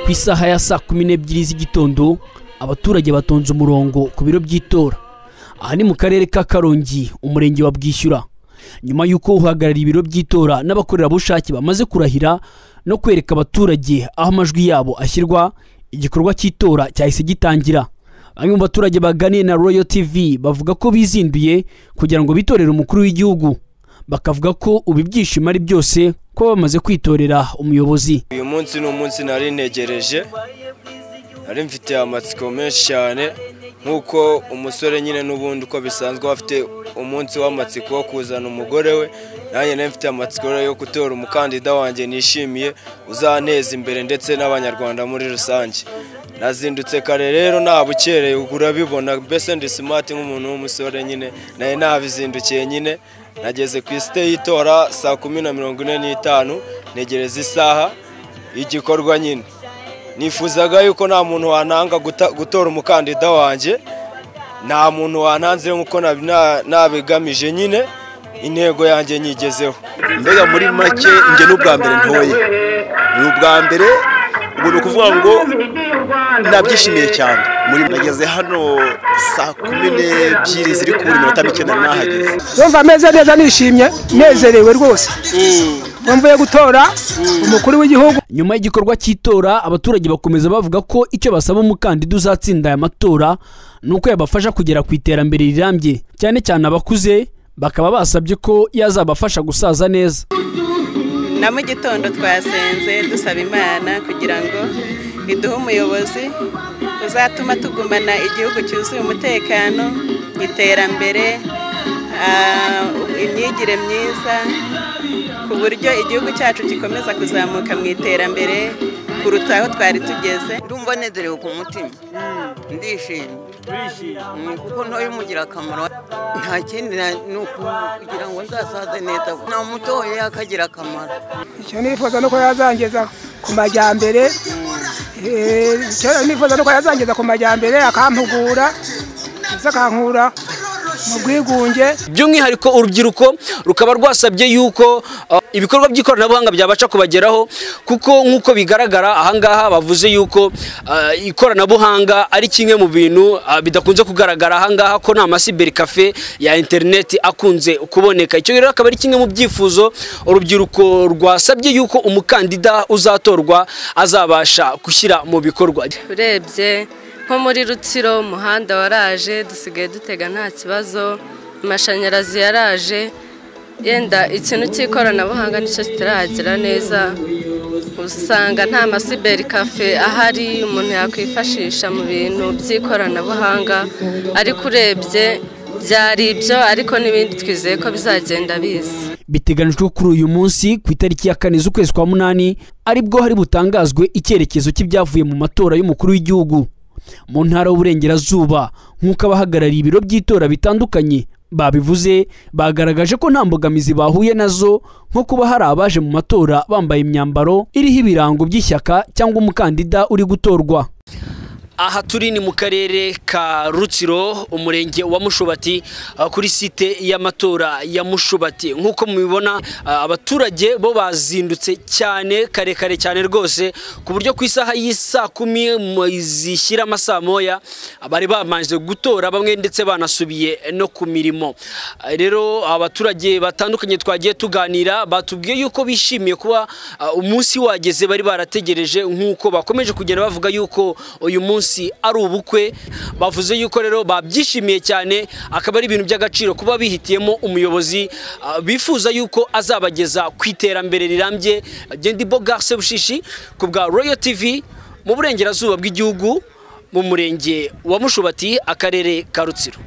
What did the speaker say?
ku isaha ya saa kumi n'ebyiri z'igitondo abaturage batonze umurongo ku biro by'itora aha ni mu karere ka karongi umurenge wa bwishyura nyuma y'uko uhagarariye ibiro by'itora n'abakorerabushake bamaze kurahira no kwereka abaturage aho amajwi yabo ashyirwa igikorwa cy'itora cyahise gitangira bamwe mu baturage baganiye na royal tv bavuga ko bizinduye kugira ngo bitorere umukuru w'igihugu bakavuga ko ubu ibyishimo ari byose ko bamaze kwitorera umuyobozi uyu munsi ni umunsi nari ntegereje nari mfite amatsiko menshi cyane nk'uko umusore nyine n'ubundi uko bisanzwe afite umunsi w'amatsiko wo kuzana umugore we nanjye nari mfite amatsiko yo gutora umukandida wanjye nishimiye uzanteza imbere ndetse n'abanyarwanda muri rusange nazindutse kare rero nta bukereye urabibona mbese ndi simati nk'umuntu w'umusore nyine nawe nabizindukiye nyine nageze ku isite y'itora saa kumi na mirongo ine n'itanu ntegereza isaha y'igikorwa nyine nifuzaga yuko nta muntu wananga gutora umukandida wanjye nta muntu wananze nk'uko nabigamije nyine intego yanjye nyigezeho mbega muri make njye n'ubwa mbere ntoye ni ubwa mbere ubu ni ukuvuga ngo nabyishimiye cyane muri nageze hano saa kumi n'ebyiri ziri kubura iminota mike nari nahageze yumva ameze neza nishimye nezerewe rwose mvuye gutora umukuru w'igihugu nyuma y'igikorwa cy'itora abaturage bakomeza bavuga ko icyo basaba umukandida uzatsinda aya matora ni uko yabafasha kugera ku iterambere rirambye cyane cyane abakuze bakaba basabye ko yazabafasha gusaza neza na mu gitondo twasenze dusaba imana kugira ngo iduhe umuyobozi uzatuma tugumana igihugu cyuzuye umutekano iterambere ah, imyigire myiza ku buryo igihugu cyacu gikomeza kuzamuka mu iterambere kuruta aho twari tugeze ndumva nezerewe ku mutima ndishimye Mm, kuko ntoya umugira akamaro nta kindi na- ni uku- kugira ngo nzasaze neza namutoye akagira akamaro icyo nifuza ni uko yazangeza ku majyambere Eh, icyo nifuza ni uko yazangeza ku majyambere akampugura ndetse akankura mu bwigunge by'umwihariko urubyiruko rukaba rwasabye yuko uh, ibikorwa by'ikoranabuhanga byabasha kubageraho kuko nk'uko bigaragara ahangaha bavuze yuko uh, ikoranabuhanga ari kimwe mu bintu uh, bidakunze kugaragara ahangaha ko nta masiberi kafe ya interineti akunze kuboneka icyo rero akaba ari kimwe mu byifuzo urubyiruko rwasabye yuko umukandida uzatorwa azabasha gushyira mu bikorwa urebye nko muri rutsiro umuhanda waraje dusigaye dutega nta kibazo amashanyarazi yaraje yenda ikintu cy'ikoranabuhanga nicyo kitaragera neza usanga nta masiberi kafe ahari umuntu yakwifashisha mu bintu by'ikoranabuhanga ariko urebye byari ibyo ariko n'ibindi twizeye ko bizagenda biza biteganijwe ko kuri uyu munsi ku itariki ya kane z'ukwezi kwa munani aribwo hari butangazwe icyerekezo cy'ibyavuye mu matora y'umukuru w'igihugu mu ntara y'uburengerazuba nk'uko abahagarariye ibiro by'itora bitandukanye babivuze bagaragaje ko nta mbogamizi bahuye nazo nko kuba hari abaje mu matora bambaye imyambaro iriho ibirango by'ishyaka cyangwa umukandida uri gutorwa aha turi ni mu karere ka rutsiro umurenge wa mushubati ah, kuri site y'amatora ya mushubati nk'uko mubibona ah, abaturage bo bazindutse cyane karekare cyane rwose ku buryo ku isaha y'isaa kumi mu- zishyira amasaa moya ah, bari bamanje gutora bamwe ndetse banasubiye no ku mirimo Ah, rero abaturage batandukanye twagiye tuganira batubwiye yuko bishimiye kuba ah, umunsi wageze bari barategereje nk'uko bakomeje kugenda bavuga yuko uyu munsi ari ubukwe bavuze yuko rero babyishimiye cyane akaba ari ibintu by'agaciro kuba bihitiyemo umuyobozi ah, bifuza yuko azabageza ku iterambere rirambye Gendi Bogar Sebushishi ku bwa Royal TV mu burengerazuba bw'igihugu mu murenge wa Mushubati akarere ka Rutsiro